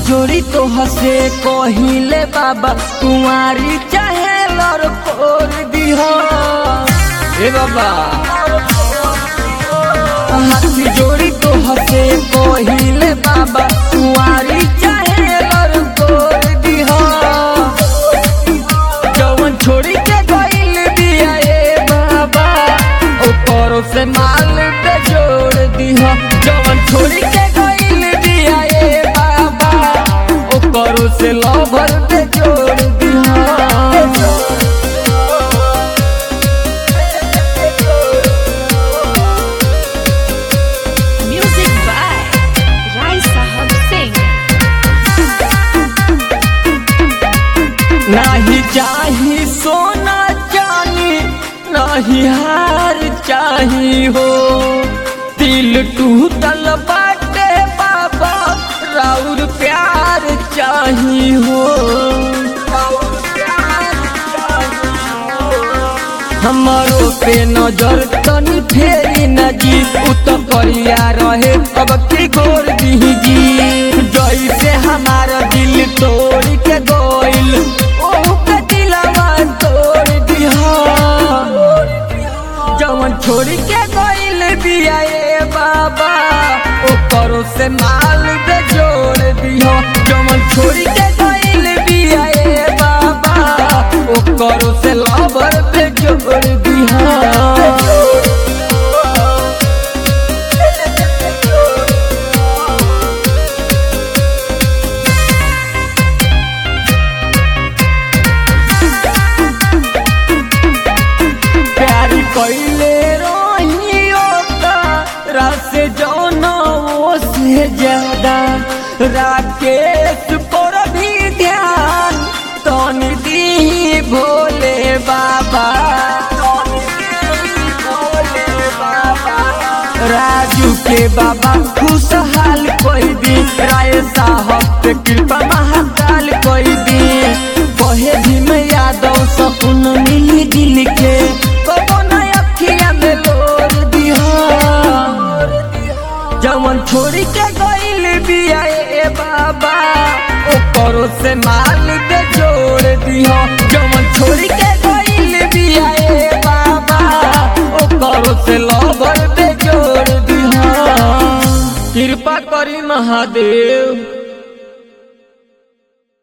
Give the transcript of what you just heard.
जोड़ी तो हसे कहिले बाबा कुंवारी चाहे लड़ फोर दिह ए बाबा हाथी जोड़ी तो हसे कहिले बाबा कुंवारी चाहे लड़ फोर दिह जवन छोड़ी के गइल दिया ए बाबा ऊपर से माल पे जोड़ दिह जवन छोड़ी के गइल दिया ए बाबा ऊपर से लवर पे जोड़ दिह Music by Rai Sahab Singh. नाही चाही सोना चानी नाही हार चाही हो दिल टूटल बाटे बाबा राउर प्यार चाही हो राउर प्यार चाही हो। हमारो पे नजर तनी फेरी न जी उ तो करिया रहे अब की गोर दीजी जैसे हमारा दिल तोड़ के गोइल ओहू के दिलवा तोड़ दिहा जवन छोड़ के गोइल दिया ए बाबा ओकरो से माल दे जोड़ दिहो जवन छोड़ के गोइल दिया ए बाबा ओकरो से लवर पे जोड़ दिहा प्यारी कैले रोहियो का रस जौनो से ज्यादा राकेश पर भी ध्यान तनी दी भोले बाबा राजू के बाबा खुशहाल कोई दी राय साहब पे कृपा महाकाल कोई दी कहे भीम यादव सपन मिली दिल के कबो न अखिया में लोर दिहा जवन छोड़ी के गइल बिया ए बाबा ओकरो से माल के जोड़ दिहो जवन छोड़ी के गइल बिया ए बाबा ओकरो से लवर पे जोड़ दिहो कृपा करी महादेव